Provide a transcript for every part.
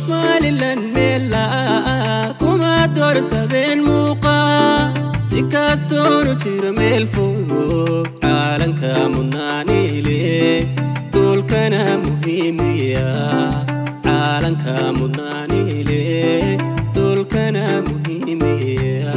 somalilan meelaa kuma doorsadeen muuqaa si kastoonu jiro meel fog caalanka mudnaaniile doolkana muhiimiya caalanka mudnaaniile doolkana muhiimiya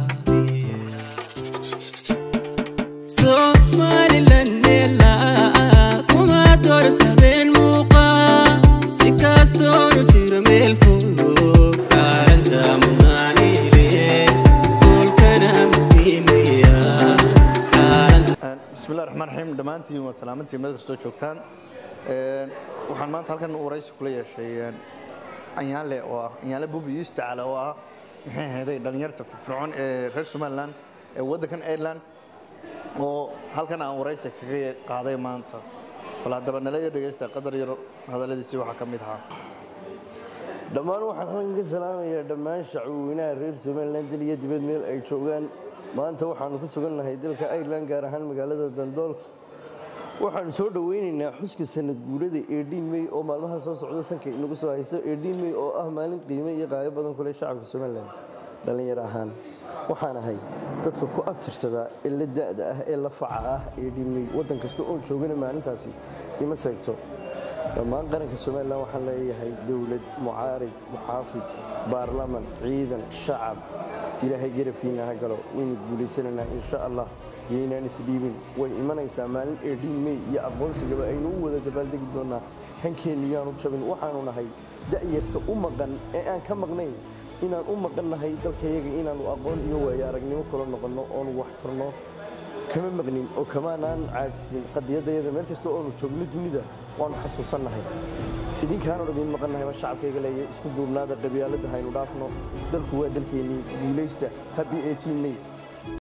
somalilan meelaa kuma doorsadeen muuqaa si kastoonu jiro meel fog caalanka mudnaaniile doolkana muhiimiya caalanka bismillahi raxmaan raxiim dhammaantiin waad salaamantiin meel kastoo joogtaan waxaan maanta halkan waraysi kula yeeshay anyaale oo ah anyaale bubi yustacaale oo ah maxay ahayday dhallinyarta firfircoon ee reer somaliland ee waddankan ireland oo halkan aan waraysi kaga qaaday maanta bal haddaba nala iyo dhegaysta qadar yaro hadalladiisii waxaa ka mid ahaa dhammaan waxaan halkan ka salaamayaa dhammaan shacweynaha reer somalilan dal iyo dibad meel ay joogaan maanta waxaanu ku sugannahay dalka ireland gaar ahaan magaalada dandoolka waxaanu soo dhoweynaynaa xuska sanad guurada eedhiin mey oo maalmaha soo socda sanka inagu soo hayso eedhiin mey oo ah maalin qiime iyo qaayo badan kule shacabka somalilan dhallinyar ahaan waxaan ahay dadka ku abtirsadaa ee la da'da ah ee la faca ah eedhiin mey waddan kasta oon joogana maalintaasi ima seegto dhammaan qaranka somalilan waxaan leeyahay dowlad mucaarid muxaafid baarlaman ciidan shacab ilaahay garabkiina ha galo waynu guulaysanaynaa insha allah yaynaan isdhiibin way imanaysaa maalin eedhiin mey iyo aqoonsigaba aynu u wada dabaaldegi doonaa hankeennu yaanu jabin waxaanu nahay da'yarta u maqan ee aan ka maqnayn inaan u maqan nahay dalkayaga inaannu aqoon iyo waayo aragnimo kula noqonno oonu wax turno kama maqnin oo kamaanaan caajisin qadiyadayada meel kasta oonu joogno dunida waanu xasuusannahay idinkaanu idin maqannahay ma shacabkayga leeya isku duubnaada qabyaalada haynu dhaafno dalku waa dalkeennii guulaysta habi eetiin mey